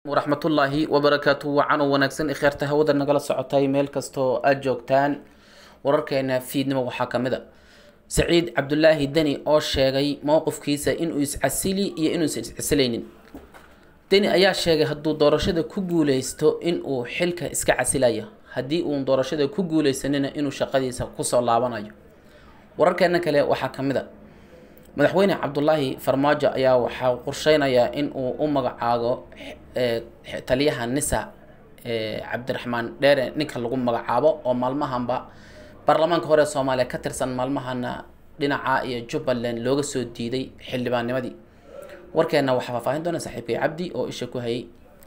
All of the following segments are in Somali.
waraxmatullaahi wabarakaatu wacan wanaagsan ikheerta hawada nagala socotay meel kastoo aada joogtaan wararkeena fiidnimo waxaa ka mid a saciid cabdulaahi deni oo sheegay mowqifkiisa inuu iscasili iyo inuusan iscasilaynin deni ayaa sheegay hadduu doorashada ku guuleysto inuu xilka iska casilayo haddii uun doorashada ku guuleysanina inuu shaqadiisa kusoo laabanayo wararkeena kale waxaa ka mid a madaxweyne cabdulaahi farmaajo ayaa waxaa qorsheynayaa in uu u magacaabo taliyaha nisa cabdiraxmaan dheere ninka lagu magacaabo oo maalmahanba baarlamaanka hore ee soomaaliya ka tirsan maalmahana dhinaca iyo jubbaland looga soo diiday xildhibaannimadii warkeena waxaa faahfaahin doona saaxiibkay cabdi oo isha ku hayay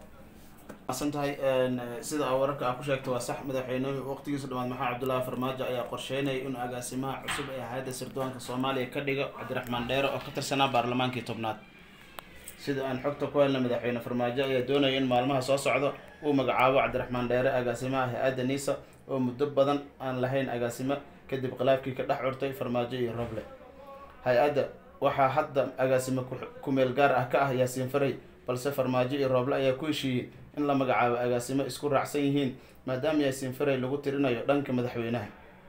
san tahay sida a wararka aa ku sheegta waa sax madaxweynuhu waqtigiisu dhamaad maxamed cabdullaahi farmaajo ayaa qorsheynaya inuu agaasimaha cusub ee hay-adda sirdoonka soomaaliya ka dhigo cabdiraxmaan dheere oo ka tirsanaa baarlamaankii tobnaad sida aan xogta ku helna madaxweyne farmaajo ayaa doonaya in maalmaha soo socda uu magacaabo cabdiraxmaan dheere agaasimaha hay-adda nisa oo muddo badan aan lahayn agaasimo kadib khilaafkii ka dhex curtay farmaajo iyo roble hay-adda waxaa hadda agaasimo ku-meel gaar ah ka ah yaasiin faray balse farmaajo iyo rooble ayaa ku heshiiyey in la magacaabo agaasimo isku raacsan yihiin maadaama yaasiin faray lagu tirinayo dhanka madaxweynaha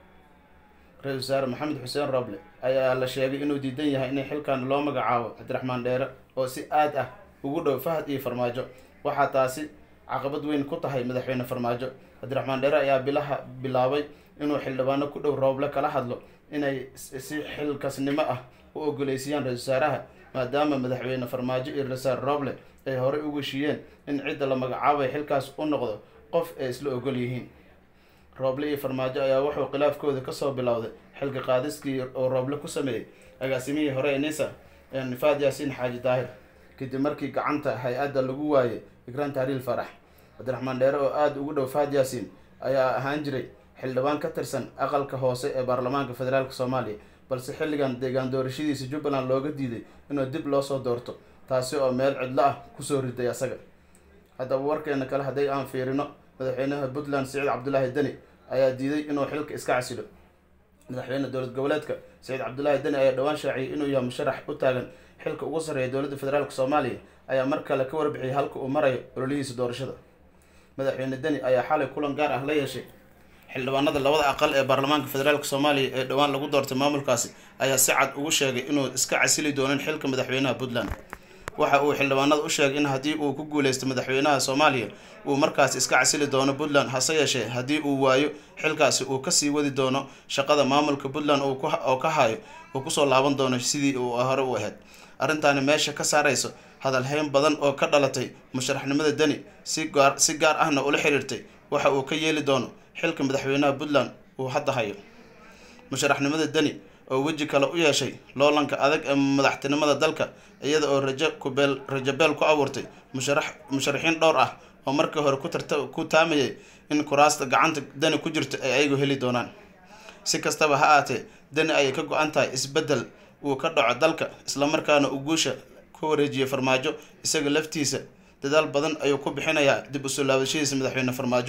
ra-isul wasaare maxamed xuseen roble ayaa la sheegay inuu diidan yahay in xilkan loo magacaabo cabdiraxmaan dheere oo si aad ah ugu dhow fahad iyo farmaajo waxaa taasi caqabad weyn ku tahay madaxweyne farmaajo cabdiraxmaan dheere ayaa bilaha bilaabay inuu xildhibaano ku dhow rooble kala hadlo inay si xilkasnimo ah u ogoleysiiyaan ra-isul wasaaraha maadaama madaxweyne farmaajo iyo rasaar roble ay horey ugu heshiiyeen in cidda la magacaabay xilkaas u noqdo qof ay isla ogol yihiin rooble iyo farmaajo ayaa wuxuu khilaafkooda kasoo bilowday xilka qaadiskii oo rooble ku sameeyey agaasimihii hore ee nisa nifaad yaasiin xaaji daahir kadib markii gacanta hay-adda lagu waayay igraan tahriil farax cabdiraxmaan dheere oo aada ugu dhow faad yaasiin ayaa ahaan jiray xildhibaan ka tirsan aqalka hoose ee baarlamaanka federaalk soomaaliya balse xilligan deegaan doorashadiisa jubbaland looga diiday inuu dib loo soo doorto taasi oo meel cidlo ah kusoo riday asaga haddaba warkeena kale hadday aan fiirino madaxweynaha puntland siciid cabdulaahi deni ayaa diiday inuu xilka iska casilo madaxweyne dowlad goboleedka siciid cabdulaahi deni ayaa dhowaan shaaciyay inuu yahay musharax u taagan xilka ugu sarreeya dowladda federaalk soomaaliya ayaa mar kale ka warbixiyay halka uu marayo ololihiisa doorashada madaxweyne deni ayaa xalay kulan gaar ah la yeeshay xildhibaanada labada aqal ee baarlamaanka federaalk soomaaliya ee dhowaan lagu doortay maamulkaasi ayaa si cad ugu sheegay inuu iska casili doonin xilka madaxweynaha puntland waxa uu xildhibaanada u sheegay in haddii uu ku guuleysto madaxweynaha soomaaliya uu markaasi iska casili doono puntland hase yeeshee haddii uu waayo xilkaasi uu kasii wadi doono shaqada maamulka puntland oo ka hayo uu kusoo laaban doono sidii uu hore u ahayd arrintaani meesha ka saarayso hadalhayn badan oo ka dhalatay musharaxnimada deni si gaar si gaar ahna ula xiriirtay waxa uu ka yeeli doono xilka madaxweynaha puntland uu hadda hayo musharaxnimada deni oo weji kale u yeeshay loolanka adag ee madaxtinimada dalka iyada oo rajo kubeel rajabeel ku abuurtay musharax musharaxiin dhowr ah oo markii hore ku tarta ku taamayay in kuraasta gacanta deni ku jirto ay ayagu heli doonaan si kastaba ha aatee deni ayay ka go-an tahay isbeddel uu ka dhaco dalka islamarkaana uu guusha ku wareejiyay farmaajo isaga laftiisa dadaal badan ayuu ku bixinayaa dib usoo laabashadiisa madaxweyne farmaajo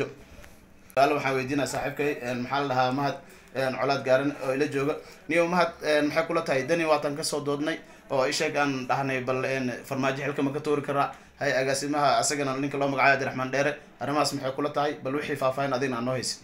waxaan weydiinaya saaxiibkay maxaa la dhahaa mahad colaad gaaran oo ila jooga niyo mahad maxay kula tahay deni waatan kasoo doodnay oo isheeg aan dhahnay bal farmaajo xilka ma ka toori karaa hay agaasimaha asagana ninka loo magacayo abdiraxmaan dheere arrimahaas maxay kula tahay bal wixii faahfaahin adigna aan noo haysa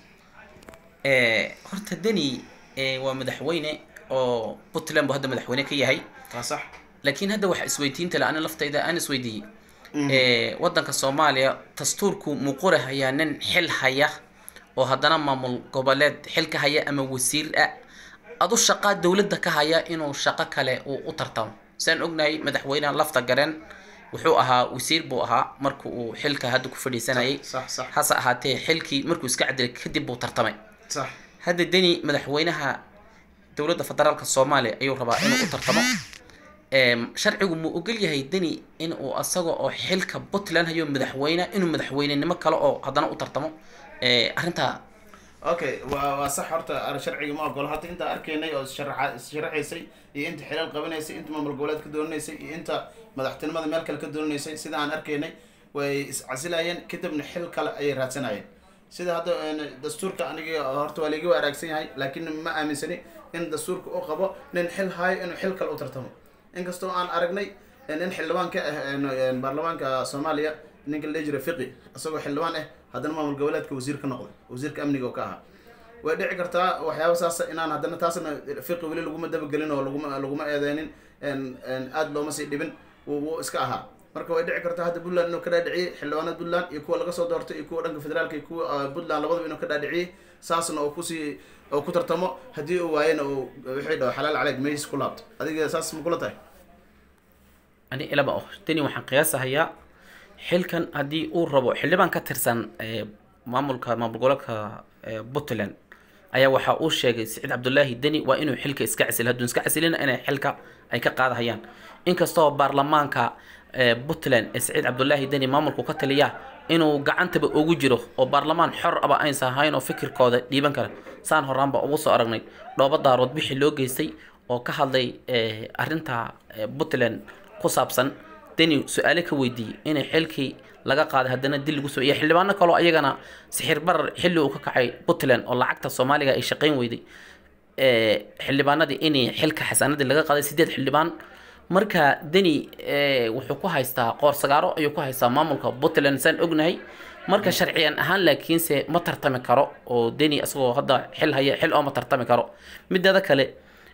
horta deni waa madaxweyne oo puntland buu hadda madaxweyne ka yahay waa sax laakiin hadda waxa isweydiinta le ani laftayda aan isweydiiyey waddanka soomaaliya dastuurku muqure hayaa nin xil haya oo haddana maamul goboleed xilka haya ama wasiir ah adu shaqaa dowladda ka haya inuu shaqo kale uu u tartamo siaan ognahay madaxweyneha lafta gareen wuxuu ahaa wasiir buu ahaa marka uu xilka hadda ku fadhiisanayay hase ahaatee xilkii markuu iska cadilay kadib buu tartamay hadda deni madaxweynaha dowladda federaalka soomaaliya ayuu rabaa inuu u tartamo sharcigu muu ogol yahay deni in uu asaga oo xilka puntland hayo madaxweyne inuu madaxweynenimo kale oo haddana u tartamo arrintaa okay wa waa sax horta sharciga ma ogolo hadda intaa arkaynay oo sharaxa sharaxaysay iyo inta xilaal qabanaysay inta maamul goboleed ka doonanaysay iyo inta madaxtinimada meel kale ka doonanaysay sida aan arkaynay way iscasilayeen kadibna xil kale ayay raadsanayeen sida hadda dastuurka aniga horta waa laiga waraagsan yahay laakiin ma aaminsani in dastuurka u qabo nin xil haayo inuu xil kale u tartamo inkastoo aan aragnay nin xildhibaan ka ah baarlamaanka soomaaliya ninka la dhihi jiray fiqi isagoo xildhibaan ah haddana maamul goboleedka wasiir ka noqday wasiirka amniga oo ka ahaa way dhici kartaa waxyaaba saas inaan haddana taasna fiqi weli laguma dabagelin oo laguma laguma eedeynin aada looma sii dhibin wuu iska ahaa marka way dhici kartaa hadda puntland inuu ka dhaadhiciyey xildhibaanada puntland iyo kuwa laga soo doortay iyo kuwa dhanka federaalka iyo kuwa puntland labadaba inuu ka dhaadhiciyey saasna oo kusii oo ku tartamo haddii uu waayena uu wixii dhaho xalaal caleeg meys ku laabto adiga saas ma kula tahay ani ilaba oh tani waxaan qiyaasahayaa xilkan haddii uu rabo xildhibaan ka tirsan maamulka maamul goboleedka puntland ayaa waxa uu sheegay siciid cabdulaahi deni waa inuu xilka iska casil hadduu iska casilina inay xilka ay ka qaadahayaan inkastoo baarlamaanka puntland ee siciid cabdulaahi deni maamulku ka taliya inuu gacantaba ugu jiro oo baarlamaan xor aba aysan ahayn oo fikirkooda dhiiban kara saan horaanba ugu soo aragnay dhooba daarood bixii loo geystay oo ka hadlay arrinta puntland ku saabsan deni su-aale ka weydiiyey inay xilkii laga qaaday haddana dil lagu soo iyo xildhibaano kaloo ayagana sixir barar xilli uu ka kacay puntland oo lacagta soomaaliga ay shaqayn weyday xildhibaanadii inay xilka xasaanadii laga qaaday sideed xildhibaan marka deni wuxuu ku haystaa qoor sagaaro ayuu ku haystaa maamulka puntland saan ognahay marka sharciyan ahaan laakiinse ma tartami karo oo deni isagoo hadda xil haya xil oo ma tartami karo mideeda kale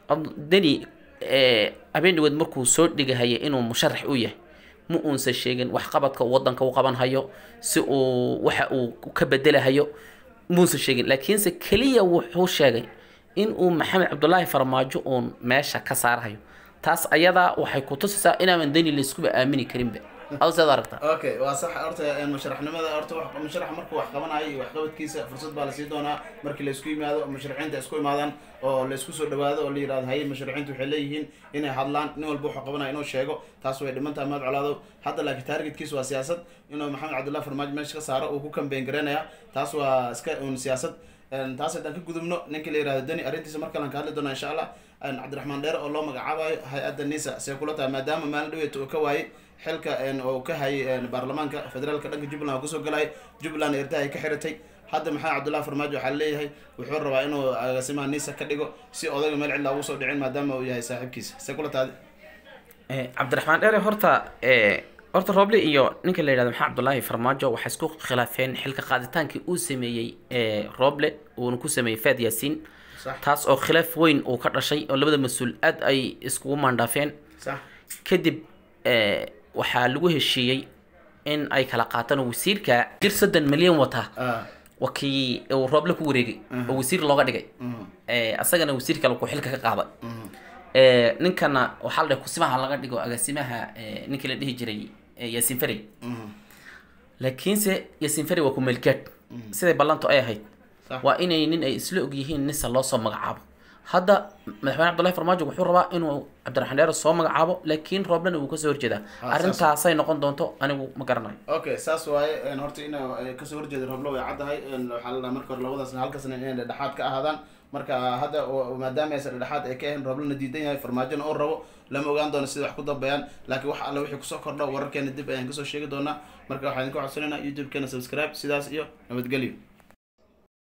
deni habeenaweed markuu soo dhigahaya inuu musharax u yahay ma uunsan sheegin waxqabadka uu wadanka u qaban hayo si uu waxa uu ka bedelahayo muusan sheegin laakiinse keliya wuxuu sheegay in uu maxamed cabdulaahi farmaajo uun meesha ka saarhayo taas ayadaa waxay ku tusaysaa inaanan deni layskuba aamini karinba adu seed aragtaa okay waa sax horta musharaxnimada horta wax musharax markuu wax qabanayo iyo waxqabadkiisa fursad baa lasii doonaa markii laysku yimaado musharaxiinta isku imaadaan oo laysku soo dhawaado oo la yirahdo haye musharaxiintu waxay leeyihiin inay hadlaan nin walba wuxuu qabanayo inuu sheego taas way dhiman tahay mahad colaado hadda laakiin targetkiisa waa siyaasad inuu maxamed cabdullahi farmaajo meesha ka saaro uu ku kambeyn garaynaya taas waa iska un siyaasad taas haddaan ka gudubno ninka la yirahdo deni arrintiisa mar kalean ka hadli doonaa insha allah cabdiraxmaan dheere oo loo magacaabayo hay-adda nisa see kula tahay maadaama maalin dhaweet uu ka waayey xilka oo ka hayay baarlamaanka federaalka dhanka jubbaland oo kasoo galay jubbaland erdaha ay ka xiratay hadda maxamed cabdullahi farmaajo waxaa leeyahay wuxuu rabaa inuu agaasimaha nisa ka dhigo si odayga meel cidla ugu soo dhicin maadaama uu yahay saaxiibkiisa see kula tahay cabdiraxmaan dheere horta horta roble iyo ninka la yidhahdo maxamed cabdulaahi farmaajo waxay isku khilaafeen xilka qaaditaankii uu sameeyey roble uuna ku sameeyey faad yaasiin taas oo khilaaf weyn uu ka dhashay oo labada mas-uul aad ay iskugu maandhaafeen kadib waxaa lagu heshiiyey in ay kala qaataan wasiirka jir soddon milyan wata wakii uu rooble ku wareegay oo wasiir looga dhigay asagana wasiir kale ku xilka ka qaaday ninkana waxaa la dhahay kusimaha laga dhigo agaasimaha ninkii la dhihi jiray yaasiin ferey laakiinse yaasiin ferey waa ku meelgaad siday ballantu ay ahayd waa inay nin ay isla og yihiin nisa loo soo magacaabo hadda madaxweyne cabdullahi farmaajo wuxuu rabaa inuu cabdiraxmaan dheere soo magacaabo laakiin rooblena wuu kasoo horjeedaa arrintaasay noqon doonto anigu ma garanayo okay saas waaye horta ina kasoo horjeeda rooblo way caddahay waxaa la dhaha marka hore labadaas halkasna inay dhexdhexaad ka ahaadaan marka hadda maadaama aysan dhexdhexaad ay ka ahayn rooblena diidan yahay farmaajona oo rabo lama ogaan doono sida wax ku dambeeyaan laakiin wax alle wixii kusoo kordho wararkeena dib ayaan kasoo sheegi doonaa marka waxaan idinka codsanayna youtube-keena subscribe sidaas iyo nabadgelyo